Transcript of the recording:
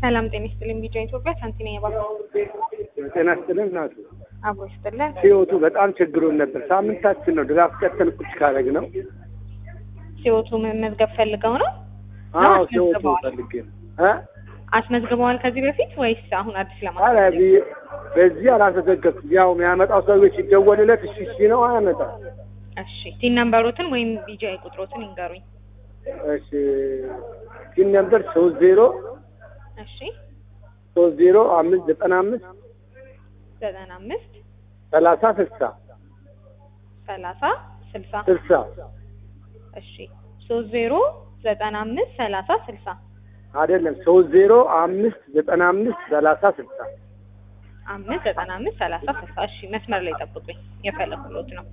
ሰላም ጤና ይስጥልኝ። ቢጫ ኢትዮጵያ ሳንቲና የባንክ ጤና ይስጥልን እናቱ። አብሮ ይስጥልን። ህይወቱ በጣም ችግሩን ነበር። ሳምንታችን ነው ድጋፍ ቀጠል ቁጭ ካረግ ነው። ሲወቱ መመዝገብ ፈልገው ነው አዎ ነው ህይወቱ አስመዝግበዋል? ፈልጌ ነው እ አስመዝግበዋል ከዚህ በፊት ወይስ አሁን አዲስ ኧረ ለማለት ቢ- በዚህ አላተዘገብኩም። ያው የሚያመጣው ሰዎች ሲደወልለት እሺ እሺ ነው አያመጣም። እሺ ቲን ነምበሮትን ወይም ቢጃ ቁጥሮትን ይንገሩኝ። እሺ ሲን ነበር ሶስት ዜሮ እሺ ሶስት ዜሮ አምስት ዘጠና አምስት ዘጠና አምስት ሰላሳ ስልሳ ሰላሳ ስልሳ ስልሳ እሺ ሶስት ዜሮ ዘጠና አምስት ሰላሳ ስልሳ አይደለም ሶስት ዜሮ አምስት ዘጠና አምስት ሰላሳ ስልሳ አምስት ዘጠና አምስት ሰላሳ ስልሳ እሺ መስመር ላይ ጠብቁኝ የፈለኩሎት ነው